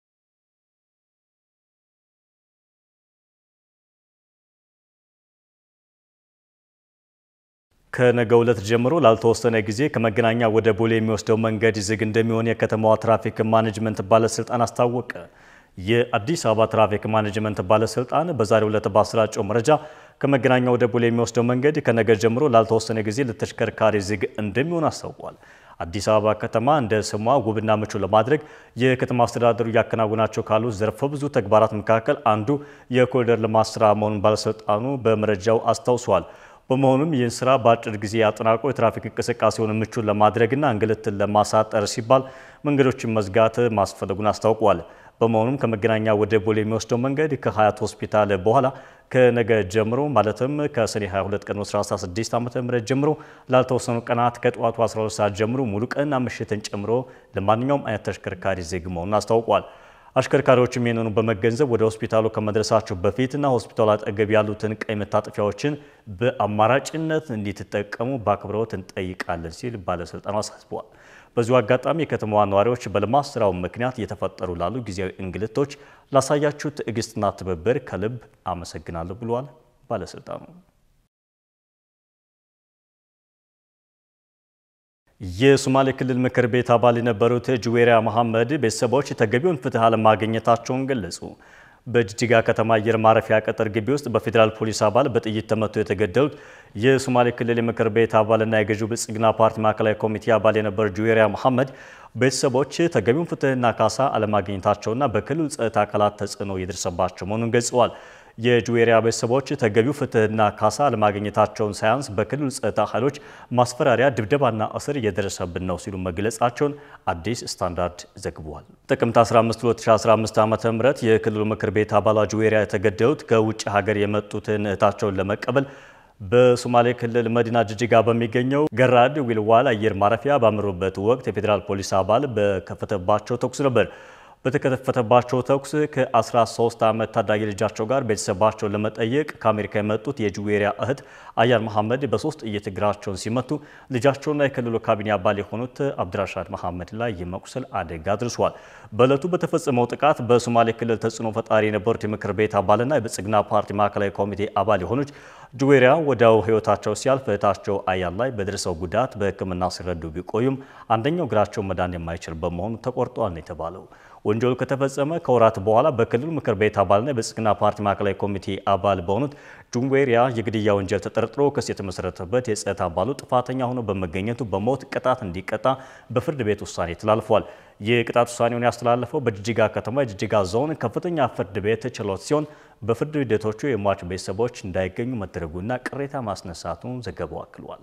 ከነገ ዕለት ጀምሮ ላልተወሰነ ጊዜ ከመገናኛ ወደ ቦሌ የሚወስደው መንገድ ዝግ እንደሚሆን የከተማዋ ትራፊክ ማኔጅመንት ባለስልጣን አስታወቀ። የአዲስ አበባ ትራፊክ ማኔጅመንት ባለስልጣን በዛሬው ዕለት ባሰራጨው መረጃ ከመገናኛ ወደ ቦሌ የሚወስደው መንገድ ከነገ ጀምሮ ላልተወሰነ ጊዜ ለተሽከርካሪ ዝግ እንደሚሆን አስታውቋል። አዲስ አበባ ከተማ እንደ ስሟ ውብና ምቹ ለማድረግ የከተማ አስተዳደሩ እያከናወናቸው ካሉ ዘርፈ ብዙ ተግባራት መካከል አንዱ የኮሪደር ልማት ስራ መሆኑን ባለስልጣኑ በመረጃው አስታውሷል። በመሆኑም ይህን ስራ በአጭር ጊዜ አጠናቆ የትራፊክ እንቅስቃሴውን ምቹ ለማድረግና እንግልትን ለማሳጠር ሲባል መንገዶችን መዝጋት ማስፈለጉን አስታውቋል። በመሆኑም ከመገናኛ ወደ ቦሌ የሚወስደው መንገድ ከሀያት ሆስፒታል በኋላ ከነገ ጀምሮ ማለትም ከሰኔ 22 ቀን 2016 ዓ.ም ጀምሮ ላልተወሰኑ ቀናት ከጠዋቱ 12 ሰዓት ጀምሮ ሙሉ ቀንና ምሽትን ጨምሮ ለማንኛውም አይነት ተሽከርካሪ ዝግ መሆኑን አስታውቋል። አሽከርካሪዎችም ይህንኑ በመገንዘብ ወደ ሆስፒታሉ ከመድረሳቸው በፊትና ሆስፒታሉ አጠገብ ያሉትን ቀይ መታጠፊያዎችን በአማራጭነት እንዲትጠቀሙ በአክብሮት እንጠይቃለን ሲል ባለስልጣኑ አሳስበዋል። በዚሁ አጋጣሚ የከተማዋ ነዋሪዎች በልማት ስራው ምክንያት እየተፈጠሩ ላሉ ጊዜያዊ እንግልቶች ላሳያችሁ ትዕግስትና ትብብር ከልብ አመሰግናለሁ ብለዋል ባለስልጣኑ። የሶማሌ ክልል ምክር ቤት አባል የነበሩት ጁዌሪያ መሐመድ ቤተሰቦች ተገቢውን ፍትህ አለማግኘታቸውን ገለጹ። በጅጅጋ ከተማ አየር ማረፊያ ቅጥር ግቢ ውስጥ በፌዴራል ፖሊስ አባል በጥይት ተመቶ የተገደሉት የሶማሌ ክልል የምክር ቤት አባልና የገዢው ብልጽግና ፓርቲ ማዕከላዊ ኮሚቴ አባል የነበሩ ጁዌሪያ መሐመድ ቤተሰቦች ተገቢውን ፍትህና ካሳ አለማግኘታቸውና በክልሉ ጸጥታ አካላት ተጽዕኖ እየደረሰባቸው መሆኑን ገልጸዋል። የጁዌሪያ ቤተሰቦች ተገቢው ፍትህና ካሳ አለማግኘታቸውን ሳያንስ በክልሉ ጸጥታ ኃይሎች ማስፈራሪያ፣ ድብደባና እስር እየደረሰብን ነው ሲሉ መግለጻቸውን አዲስ ስታንዳርድ ዘግቧል። ጥቅምት 15 2015 ዓ ም የክልሉ ምክር ቤት አባሏ ጁዌሪያ የተገደሉት ከውጭ ሀገር የመጡትን እህታቸውን ለመቀበል በሶማሌ ክልል መዲና ጅጅጋ በሚገኘው ገራድ ዊልዋል አየር ማረፊያ ባመሩበት ወቅት የፌዴራል ፖሊስ አባል በከፈተባቸው ተኩስ ነበር። በተከፈተባቸው ተኩስ ከ13 ዓመት ታዳጊ ልጃቸው ጋር ቤተሰባቸውን ለመጠየቅ ከአሜሪካ የመጡት የጁዌሪያ እህት አያን መሐመድ በሶስት ጥይት እግራቸውን ሲመቱ ልጃቸውና የክልሉ ካቢኔ አባል የሆኑት አብድራሻድ መሐመድ ላይ የመቁሰል አደጋ አድርሷል። በዕለቱ በተፈጸመው ጥቃት በሶማሌ ክልል ተጽዕኖ ፈጣሪ የነበሩት የምክር ቤት አባልና የብልጽግና ፓርቲ ማዕከላዊ ኮሚቴ አባል የሆኑት ጁዌሪያ ወዲያው ሕይወታቸው ሲያልፍ እህታቸው አያን ላይ በደረሰው ጉዳት በሕክምና ሲረዱ ቢቆዩም አንደኛው እግራቸው መዳን የማይችል በመሆኑ ተቆርጧል ነው የተባለው። ወንጀሉ ከተፈጸመ ከወራት በኋላ በክልሉ ምክር ቤት አባልና የብልጽግና ፓርቲ ማዕከላዊ ኮሚቴ አባል በሆኑት ጁዌሪያ የግድያ ወንጀል ተጠርጥሮ ክስ የተመሰረተበት የጸጥታ አባሉ ጥፋተኛ ሆኖ በመገኘቱ በሞት ቅጣት እንዲቀጣ በፍርድ ቤት ውሳኔ ተላልፏል። የቅጣት ውሳኔውን ያስተላለፈው በጅጅጋ ከተማ የጅጅጋ ዞን ከፍተኛ ፍርድ ቤት ችሎት ሲሆን በፍርድ ሂደቶቹ የሟች ቤተሰቦች እንዳይገኙ መደረጉና ቅሬታ ማስነሳቱን ዘገባው አክሏል።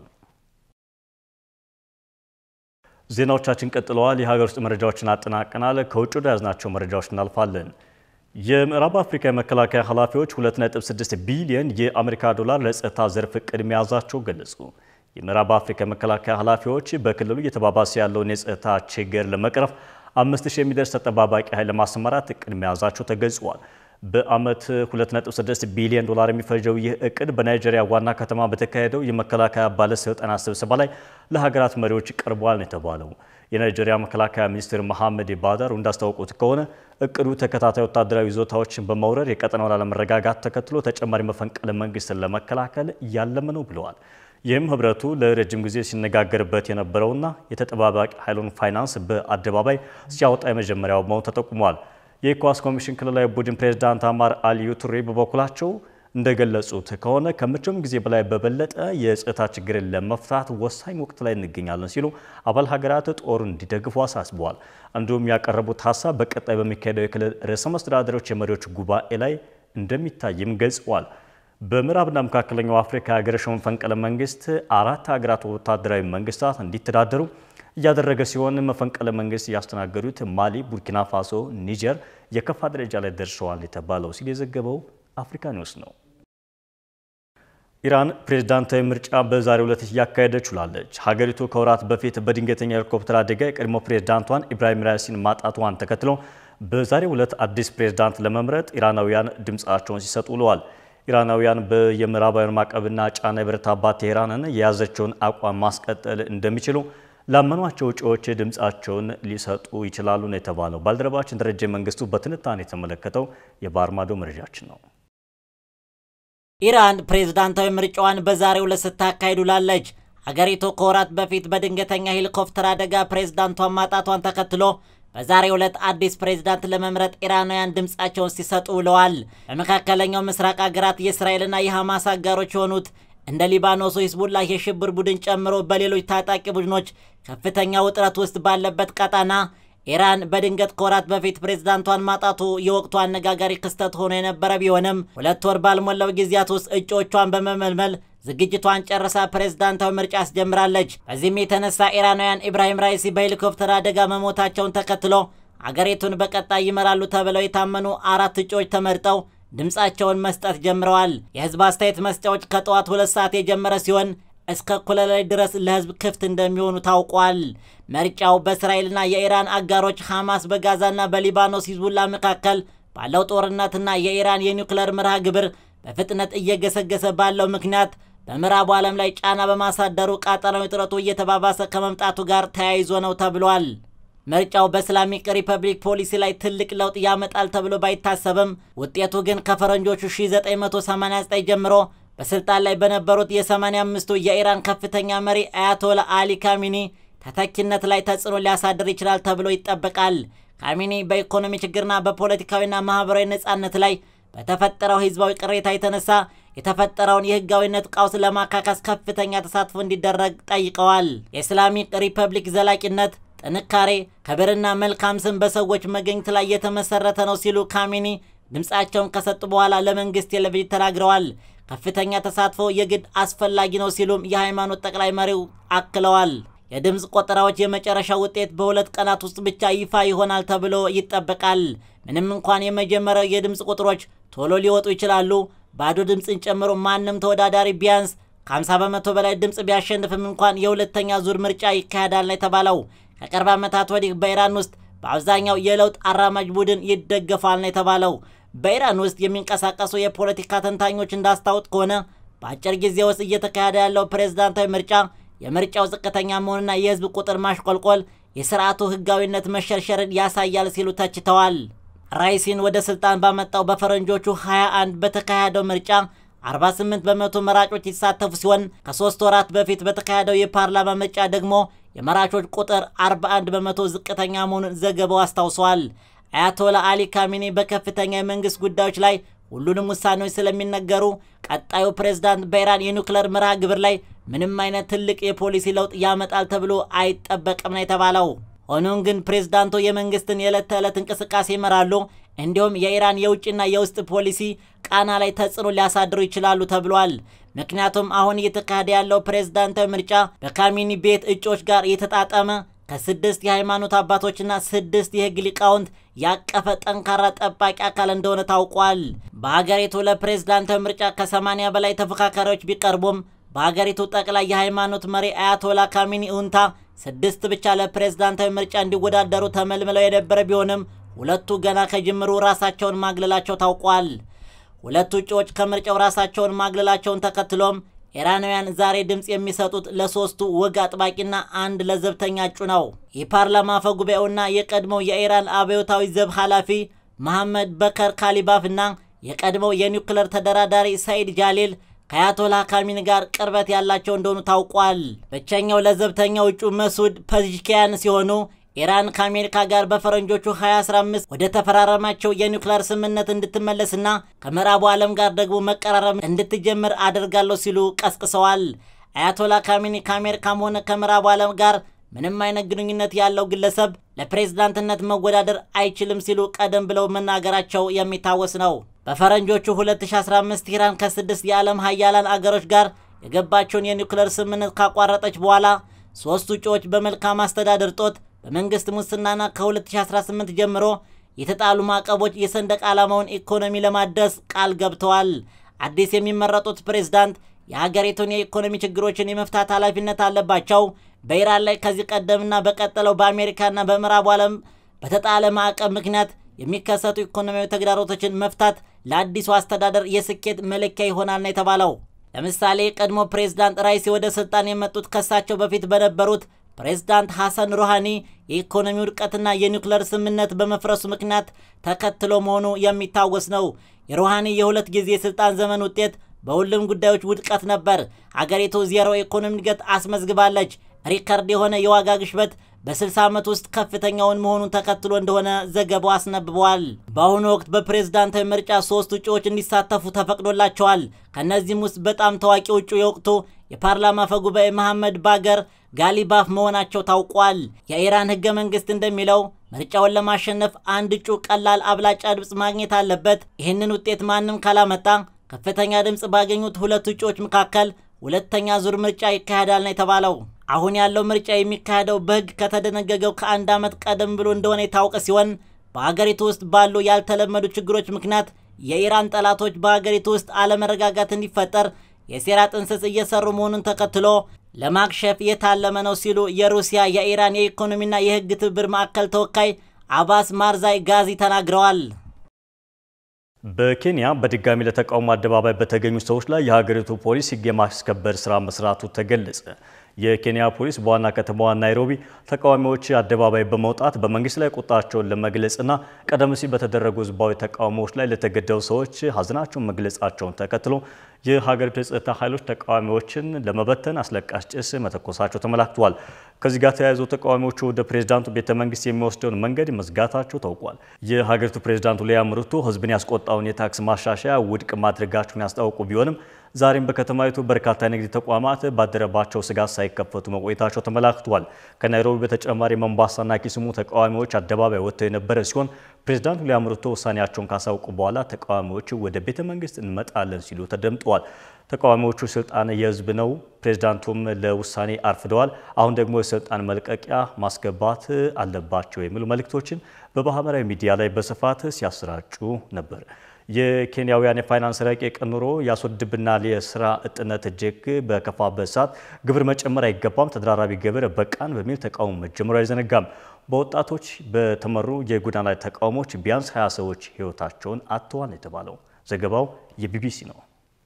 ዜናዎቻችን ቀጥለዋል። የሀገር ውስጥ መረጃዎችን አጠናቀናል። ከውጭ ወደ ያዝናቸው መረጃዎች እናልፋለን። የምዕራብ አፍሪካ የመከላከያ ኃላፊዎች 2.6 ቢሊዮን የአሜሪካ ዶላር ለጸጥታ ዘርፍ እቅድ መያዛቸው ገለጹ። የምዕራብ አፍሪካ የመከላከያ ኃላፊዎች በክልሉ እየተባባሰ ያለውን የጸጥታ ችግር ለመቅረፍ 5000 የሚደርስ ተጠባባቂ ኃይል ለማሰማራት እቅድ መያዛቸው ተገልጿል። በዓመት 2.6 ቢሊዮን ዶላር የሚፈጀው ይህ እቅድ በናይጄሪያ ዋና ከተማ በተካሄደው የመከላከያ ባለስልጣናት ስብሰባ ላይ ለሀገራት መሪዎች ቀርቧል ነው የተባለው። የናይጄሪያ መከላከያ ሚኒስትር መሐመድ ባዳር እንዳስታወቁት ከሆነ እቅዱ ተከታታይ ወታደራዊ ይዞታዎችን በመውረር የቀጠናውን አለመረጋጋት ተከትሎ ተጨማሪ መፈንቅለ መንግስትን ለመከላከል ያለመ ነው ብለዋል። ይህም ህብረቱ ለረጅም ጊዜ ሲነጋገርበት የነበረውና የተጠባባቂ ኃይሉን ፋይናንስ በአደባባይ ሲያወጣ የመጀመሪያው መሆኑ ተጠቁሟል። የኢኮዋስ ኮሚሽን ክልላዊ ቡድን ፕሬዝዳንት አማር አሊዩ ቱሬ በበኩላቸው እንደገለጹት ከሆነ ከመቼውም ጊዜ በላይ በበለጠ የጸጥታ ችግርን ለመፍታት ወሳኝ ወቅት ላይ እንገኛለን ሲሉ አባል ሀገራት ጦሩን እንዲደግፉ አሳስበዋል። እንዲሁም ያቀረቡት ሀሳብ በቀጣይ በሚካሄደው የክልል ርዕሰ መስተዳደሮች የመሪዎች ጉባኤ ላይ እንደሚታይም ገልጸዋል። በምዕራብና መካከለኛው አፍሪካ ያገረሸው መፈንቅለ መንግስት አራት ሀገራት ወታደራዊ መንግስታት እንዲተዳደሩ እያደረገ ሲሆን መፈንቅለ መንግስት ያስተናገዱት ማሊ፣ ቡርኪና ፋሶ፣ ኒጀር የከፋ ደረጃ ላይ ደርሰዋል የተባለው ሲል የዘገበው አፍሪካ ኒውስ ነው። ኢራን ፕሬዝዳንታዊ ምርጫ በዛሬው ዕለት እያካሄደች ውላለች። ሀገሪቱ ከወራት በፊት በድንገተኛ ሄሊኮፕተር አደጋ የቀድሞ ፕሬዝዳንቷን ኢብራሂም ራይሲን ማጣቷን ተከትሎ በዛሬው ዕለት አዲስ ፕሬዝዳንት ለመምረጥ ኢራናውያን ድምፃቸውን ሲሰጡ ውለዋል። ኢራናውያን በየምዕራባውያን ማዕቀብና ጫና የበረታባት ቴህራንን የያዘችውን አቋም ማስቀጠል እንደሚችሉ ላመኗቸው እጩዎች ድምፃቸውን ሊሰጡ ይችላሉ ነው የተባለው። ባልደረባችን ደረጀ መንግስቱ በትንታኔ የተመለከተው የባህር ማዶ መረጃችን ነው። ኢራን ፕሬዝዳንታዊ ምርጫዋን በዛሬው ዕለት ስታካሂድ ውላለች። ሀገሪቱ ከወራት በፊት በድንገተኛ ሄሊኮፕተር አደጋ ፕሬዝዳንቷን ማጣቷን ተከትሎ በዛሬው ዕለት አዲስ ፕሬዝዳንት ለመምረጥ ኢራናውያን ድምፃቸውን ሲሰጡ ውለዋል። በመካከለኛው ምስራቅ ሀገራት የእስራኤልና የሐማስ አጋሮች የሆኑት እንደ ሊባኖሱ ሂዝቡላህ የሽብር ቡድን ጨምሮ በሌሎች ታጣቂ ቡድኖች ከፍተኛ ውጥረት ውስጥ ባለበት ቀጣና ኢራን በድንገት ከወራት በፊት ፕሬዝዳንቷን ማጣቱ የወቅቱ አነጋጋሪ ክስተት ሆኖ የነበረ ቢሆንም ሁለት ወር ባልሞላው ጊዜያት ውስጥ እጩዎቿን በመመልመል ዝግጅቷን ጨርሳ ፕሬዝዳንታዊ ምርጫ አስጀምራለች። በዚህም የተነሳ ኢራናውያን ኢብራሂም ራይሲ በሄሊኮፕተር አደጋ መሞታቸውን ተከትሎ አገሪቱን በቀጣይ ይመራሉ ተብለው የታመኑ አራት እጩዎች ተመርጠው ድምፃቸውን መስጠት ጀምረዋል። የህዝብ አስተያየት መስጫዎች ከጠዋት ሁለት ሰዓት የጀመረ ሲሆን እስከ እኩለ ሌሊት ድረስ ለህዝብ ክፍት እንደሚሆኑ ታውቋል። ምርጫው በእስራኤልና የኢራን አጋሮች ሐማስ በጋዛና በሊባኖስ ሂዝቡላ መካከል ባለው ጦርነትና የኢራን የኒውክለር መርሃ ግብር በፍጥነት እየገሰገሰ ባለው ምክንያት በምዕራቡ ዓለም ላይ ጫና በማሳደሩ ቀጠናዊ ውጥረቱ እየተባባሰ ከመምጣቱ ጋር ተያይዞ ነው ተብሏል። ምርጫው በእስላሚክ ሪፐብሊክ ፖሊሲ ላይ ትልቅ ለውጥ ያመጣል ተብሎ ባይታሰብም ውጤቱ ግን ከፈረንጆቹ 1989 ጀምሮ በስልጣን ላይ በነበሩት የ85ቱ የኢራን ከፍተኛ መሪ አያቶላ አሊ ካሚኒ ተተኪነት ላይ ተጽዕኖ ሊያሳድር ይችላል ተብሎ ይጠበቃል። ካሚኒ በኢኮኖሚ ችግርና በፖለቲካዊና ማህበራዊ ነጻነት ላይ በተፈጠረው ህዝባዊ ቅሬታ የተነሳ የተፈጠረውን የህጋዊነት ቀውስ ለማካካስ ከፍተኛ ተሳትፎ እንዲደረግ ጠይቀዋል። የእስላሚክ ሪፐብሊክ ዘላቂነት ጥንካሬ፣ ክብርና መልካም ስም በሰዎች መገኘት ላይ የተመሰረተ ነው ሲሉ ካሚኒ ድምፃቸውን ከሰጡ በኋላ ለመንግስት ቴሌቪዥን ተናግረዋል። ከፍተኛ ተሳትፎ የግድ አስፈላጊ ነው ሲሉም የሃይማኖት ጠቅላይ መሪው አክለዋል። የድምፅ ቆጠራዎች የመጨረሻ ውጤት በሁለት ቀናት ውስጥ ብቻ ይፋ ይሆናል ተብሎ ይጠበቃል። ምንም እንኳን የመጀመሪያው የድምፅ ቁጥሮች ቶሎ ሊወጡ ይችላሉ። ባዶ ድምፅን ጨምሮ ማንም ተወዳዳሪ ቢያንስ ከ50 በመቶ በላይ ድምፅ ቢያሸንፍም እንኳን የሁለተኛ ዙር ምርጫ ይካሄዳል ነው የተባለው። ከቅርብ ዓመታት ወዲህ በኢራን ውስጥ በአብዛኛው የለውጥ አራማጅ ቡድን ይደገፋል ነው የተባለው። በኢራን ውስጥ የሚንቀሳቀሱ የፖለቲካ ተንታኞች እንዳስታወቅ ከሆነ በአጭር ጊዜ ውስጥ እየተካሄደ ያለው ፕሬዝዳንታዊ ምርጫ የምርጫው ዝቅተኛ መሆንና የህዝብ ቁጥር ማሽቆልቆል የስርዓቱ ህጋዊነት መሸርሸርን ያሳያል ሲሉ ተችተዋል። ራይሲን ወደ ስልጣን ባመጣው በፈረንጆቹ 21 በተካሄደው ምርጫ 48 በመቶ መራጮች የተሳተፉ ሲሆን ከሶስት ወራት በፊት በተካሄደው የፓርላማ ምርጫ ደግሞ የመራጮች ቁጥር 41 በመቶ ዝቅተኛ መሆኑን ዘገባው አስታውሷል። አያቶላ አሊ ካሚኒ በከፍተኛ የመንግስት ጉዳዮች ላይ ሁሉንም ውሳኔዎች ስለሚነገሩ ቀጣዩ ፕሬዝዳንት በኢራን የኒውክሌር መርሃ ግብር ላይ ምንም አይነት ትልቅ የፖሊሲ ለውጥ ያመጣል ተብሎ አይጠበቅም ነው የተባለው። ሆኖም ግን ፕሬዝዳንቱ የመንግስትን የዕለት ተዕለት እንቅስቃሴ ይመራሉ፣ እንዲሁም የኢራን የውጭና የውስጥ ፖሊሲ ቃና ላይ ተጽዕኖ ሊያሳድሩ ይችላሉ ተብሏል። ምክንያቱም አሁን እየተካሄደ ያለው ፕሬዝዳንታዊ ምርጫ በካሚኒ ቤት እጮች ጋር የተጣጠመ ከስድስት የሃይማኖት አባቶችና ስድስት የህግ ሊቃውንት ያቀፈ ጠንካራ ጠባቂ አካል እንደሆነ ታውቋል። በሀገሪቱ ለፕሬዝዳንታዊ ምርጫ ከ80 በላይ ተፎካካሪዎች ቢቀርቡም በሀገሪቱ ጠቅላይ የሃይማኖት መሪ አያቶላ ካሚኒ ኡንታ ስድስት ብቻ ለፕሬዝዳንታዊ ምርጫ እንዲወዳደሩ ተመልምለው የነበረ ቢሆንም ሁለቱ ገና ከጅምሩ ራሳቸውን ማግለላቸው ታውቋል። ሁለቱ እጩዎች ከምርጫው ራሳቸውን ማግለላቸውን ተከትሎም ኢራናውያን ዛሬ ድምፅ የሚሰጡት ለሶስቱ ወግ አጥባቂና አንድ ለዘብተኛ እጩ ነው። የፓርላማ አፈ ጉባኤውና የቀድሞው የኢራን አብዮታዊ ዘብ ኃላፊ መሐመድ በከር ካሊባፍ እና የቀድሞው የኒውክለር ተደራዳሪ ሰኢድ ጃሊል ከአያቶላ ካሚኒ ጋር ቅርበት ያላቸው እንደሆኑ ታውቋል። ብቸኛው ለዘብተኛው እጩ መሱድ ፐዝሽኪያን ሲሆኑ ኢራን ከአሜሪካ ጋር በፈረንጆቹ 2015 ወደ ተፈራረማቸው የኒውክሌር ስምምነት እንድትመለስና ከምዕራቡ ዓለም ጋር ደግሞ መቀራረብ እንድትጀምር አደርጋለሁ ሲሉ ቀስቅሰዋል። አያቶላ ካሚኒ ከአሜሪካም ሆነ ከምዕራቡ ዓለም ጋር ምንም አይነት ግንኙነት ያለው ግለሰብ ለፕሬዝዳንትነት መወዳደር አይችልም ሲሉ ቀደም ብለው መናገራቸው የሚታወስ ነው። በፈረንጆቹ 2015 ኢራን ከስድስት የዓለም ሀያላን አገሮች ጋር የገባቸውን የኒውክሌር ስምምነት ካቋረጠች በኋላ ሶስቱ እጩዎች በመልካም አስተዳደር ጦት በመንግስት ሙስናና ከ2018 ጀምሮ የተጣሉ ማዕቀቦች የሰንደቅ ዓላማውን ኢኮኖሚ ለማደስ ቃል ገብተዋል። አዲስ የሚመረጡት ፕሬዝዳንት የሀገሪቱን የኢኮኖሚ ችግሮችን የመፍታት ኃላፊነት አለባቸው። በኢራን ላይ ከዚህ ቀደምና በቀጠለው በአሜሪካና በምዕራቡ ዓለም በተጣለ ማዕቀብ ምክንያት የሚከሰቱ ኢኮኖሚያዊ ተግዳሮቶችን መፍታት ለአዲሱ አስተዳደር የስኬት መለኪያ ይሆናል ነው የተባለው። ለምሳሌ ቀድሞ ፕሬዝዳንት ራይሲ ወደ ስልጣን የመጡት ከሳቸው በፊት በነበሩት ፕሬዝዳንት ሐሰን ሩሃኒ የኢኮኖሚ ውድቀትና የኒውክሌር ስምምነት በመፍረሱ ምክንያት ተከትሎ መሆኑ የሚታወስ ነው። የሩሃኒ የሁለት ጊዜ የስልጣን ዘመን ውጤት በሁሉም ጉዳዮች ውድቀት ነበር። አገሪቱ ዜሮ የኢኮኖሚ እድገት አስመዝግባለች። ሪከርድ የሆነ የዋጋ ግሽበት በ60 ዓመት ውስጥ ከፍተኛውን መሆኑን ተከትሎ እንደሆነ ዘገባው አስነብበዋል። በአሁኑ ወቅት በፕሬዝዳንታዊ ምርጫ ሶስት እጩዎች እንዲሳተፉ ተፈቅዶላቸዋል። ከእነዚህም ውስጥ በጣም ታዋቂ እጩ የወቅቱ የፓርላማ አፈ ጉባኤ መሐመድ ባገር ጋሊባፍ መሆናቸው ታውቋል። የኢራን ህገ መንግስት እንደሚለው ምርጫውን ለማሸነፍ አንድ እጩ ቀላል አብላጫ ድምፅ ማግኘት አለበት። ይህንን ውጤት ማንም ካላመጣ ከፍተኛ ድምፅ ባገኙት ሁለት እጩዎች መካከል ሁለተኛ ዙር ምርጫ ይካሄዳል ነው የተባለው። አሁን ያለው ምርጫ የሚካሄደው በህግ ከተደነገገው ከአንድ ዓመት ቀደም ብሎ እንደሆነ የታወቀ ሲሆን በሀገሪቱ ውስጥ ባሉ ያልተለመዱ ችግሮች ምክንያት የኢራን ጠላቶች በሀገሪቱ ውስጥ አለመረጋጋት እንዲፈጠር የሴራ ጥንስስ እየሰሩ መሆኑን ተከትሎ ለማክሸፍ የታለመ ነው ሲሉ የሩሲያ የኢራን የኢኮኖሚና የህግ ትብብር ማዕከል ተወካይ አባስ ማርዛይ ጋዚ ተናግረዋል። በኬንያ በድጋሚ ለተቃውሞ አደባባይ በተገኙ ሰዎች ላይ የሀገሪቱ ፖሊስ ህግ የማስከበር ስራ መስራቱ ተገለጸ። የኬንያ ፖሊስ በዋና ከተማዋ ናይሮቢ ተቃዋሚዎች አደባባይ በመውጣት በመንግስት ላይ ቁጣቸውን ለመግለጽና ቀደም ሲል በተደረጉ ህዝባዊ ተቃውሞዎች ላይ ለተገደሉ ሰዎች ሀዘናቸውን መግለጻቸውን ተከትሎ የሀገሪቱ የጸጥታ ኃይሎች ተቃዋሚዎችን ለመበተን አስለቃሽ ጭስ መተኮሳቸው ተመላክቷል። ከዚህ ጋር ተያይዞ ተቃዋሚዎቹ ወደ ፕሬዝዳንቱ ቤተ መንግስት የሚወስደውን መንገድ መዝጋታቸው ታውቋል። የሀገሪቱ ፕሬዝዳንቱ ዊልያም ሩቶ ህዝብን ያስቆጣውን የታክስ ማሻሻያ ውድቅ ማድረጋቸውን ያስታወቁ ቢሆንም ዛሬም በከተማይቱ በርካታ የንግድ ተቋማት ባደረባቸው ስጋት ሳይከፈቱ መቆየታቸው ተመላክቷል። ከናይሮቢ በተጨማሪ መንባሳና ኪስሙ ተቃዋሚዎች አደባባይ ወጥተው የነበረ ሲሆን ፕሬዝዳንት ዊልያም ሩቶ ውሳኔያቸውን ካሳውቁ በኋላ ተቃዋሚዎቹ ወደ ቤተ መንግስት እንመጣለን ሲሉ ተደምጠዋል። ተቃዋሚዎቹ ስልጣን የህዝብ ነው፣ ፕሬዝዳንቱም ለውሳኔ አርፍደዋል፣ አሁን ደግሞ የስልጣን መልቀቂያ ማስገባት አለባቸው የሚሉ መልእክቶችን በማህበራዊ ሚዲያ ላይ በስፋት ሲያሰራጩ ነበር። የኬንያውያን የፋይናንስ ረቂቅ ኑሮ ያስወድብናል፣ የስራ እጥነት እጅግ በከፋበት ሰዓት ግብር መጨመር አይገባም፣ ተደራራቢ ግብር በቃን በሚል ተቃውሞ መጀመሩ አይዘነጋም። በወጣቶች በተመሩ የጎዳና ላይ ተቃውሞች ቢያንስ 20 ሰዎች ህይወታቸውን አጥተዋል የተባለው ዘገባው የቢቢሲ ነው።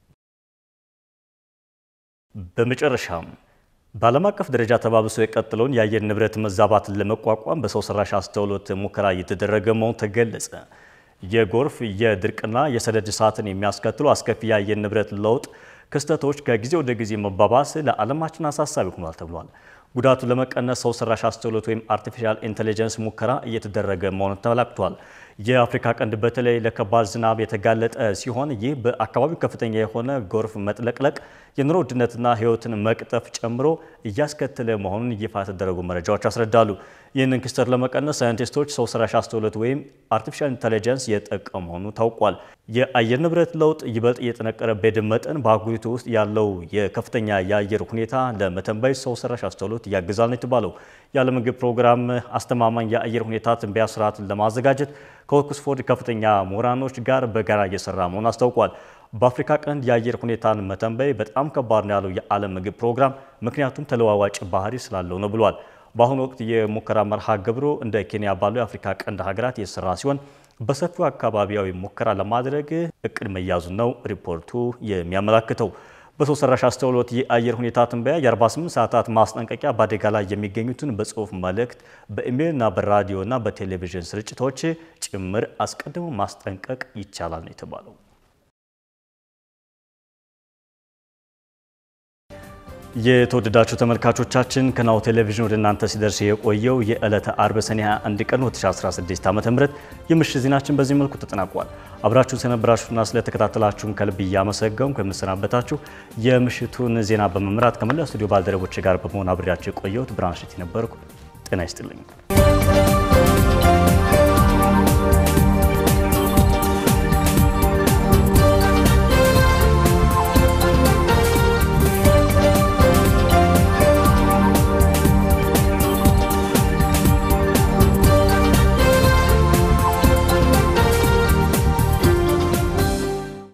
በመጨረሻም በዓለም አቀፍ ደረጃ ተባብሶ የቀጠለውን የአየር ንብረት መዛባትን ለመቋቋም በሰው ሰራሽ አስተውሎት ሙከራ እየተደረገ መሆኑ ተገለጸ። የጎርፍ የድርቅና የሰደድ እሳትን የሚያስከትሉ አስከፊ የአየር ንብረት ለውጥ ክስተቶች ከጊዜ ወደ ጊዜ መባባስ ለዓለማችን አሳሳቢ ሆኗል ተብሏል። ጉዳቱን ለመቀነስ ሰው ሰራሽ አስተውሎት ወይም አርቲፊሻል ኢንቴሊጀንስ ሙከራ እየተደረገ መሆኑ ተመላክቷል። የአፍሪካ ቀንድ በተለይ ለከባድ ዝናብ የተጋለጠ ሲሆን ይህ በአካባቢው ከፍተኛ የሆነ ጎርፍ መጥለቅለቅ፣ የኑሮ ውድነትና ሕይወትን መቅጠፍ ጨምሮ እያስከተለ መሆኑን ይፋ የተደረጉ መረጃዎች ያስረዳሉ። ይህንን ክስተት ለመቀነስ ሳይንቲስቶች ሰው ሰራሽ አስተውሎት ወይም አርቲፊሻል ኢንቴሊጀንስ እየጠቀሙ መሆኑ ታውቋል። የአየር ንብረት ለውጥ ይበልጥ እየጠነቀረ በሄደ መጠን በአህጉሪቱ ውስጥ ያለው የከፍተኛ የአየር ሁኔታ ለመተንበይ ሰው ሰራሽ አስተውሎት ያግዛል ነው የተባለው። የዓለም ምግብ ፕሮግራም አስተማማኝ የአየር ሁኔታ ትንበያ ስርዓትን ለማዘጋጀት ከኦክስፎርድ ከፍተኛ ምሁራኖች ጋር በጋራ እየሰራ መሆኑን አስታውቋል። በአፍሪካ ቀንድ የአየር ሁኔታን መተንበይ በጣም ከባድ ነው ያለው የዓለም ምግብ ፕሮግራም ምክንያቱም ተለዋዋጭ ባህሪ ስላለው ነው ብሏል። በአሁኑ ወቅት የሙከራ መርሃ ግብሩ እንደ ኬንያ ባሉ የአፍሪካ ቀንድ ሀገራት የተሰራ ሲሆን በሰፊው አካባቢያዊ ሙከራ ለማድረግ እቅድ መያዙን ነው ሪፖርቱ የሚያመላክተው። በሰው ሰራሽ አስተውሎት የአየር ሁኔታ ትንበያ የ48 ሰዓታት ማስጠንቀቂያ በአደጋ ላይ የሚገኙትን በጽሁፍ መልእክት፣ በኢሜይልና በራዲዮና በቴሌቪዥን ስርጭቶች ጭምር አስቀድሞ ማስጠንቀቅ ይቻላል ነው የተባለው። የተወደዳችሁ ተመልካቾቻችን ከናሁ ቴሌቪዥን ወደ እናንተ ሲደርስ የቆየው የዕለተ አርብ ሰኔ 21 ቀን 2016 ዓ.ም የምሽት ዜናችን በዚህ መልኩ ተጠናቋል። አብራችሁን ስለነበራችሁና ስለተከታተላችሁን ከልብ እያመሰገንኩ የምሰናበታችሁ የምሽቱን ዜና በመምራት ከመላ ስቱዲዮ ባልደረቦች ጋር በመሆን አብሬያችሁ የቆየሁት ብርሃን እሸቴ ነበርኩ። ጤና ይስጥልኝ።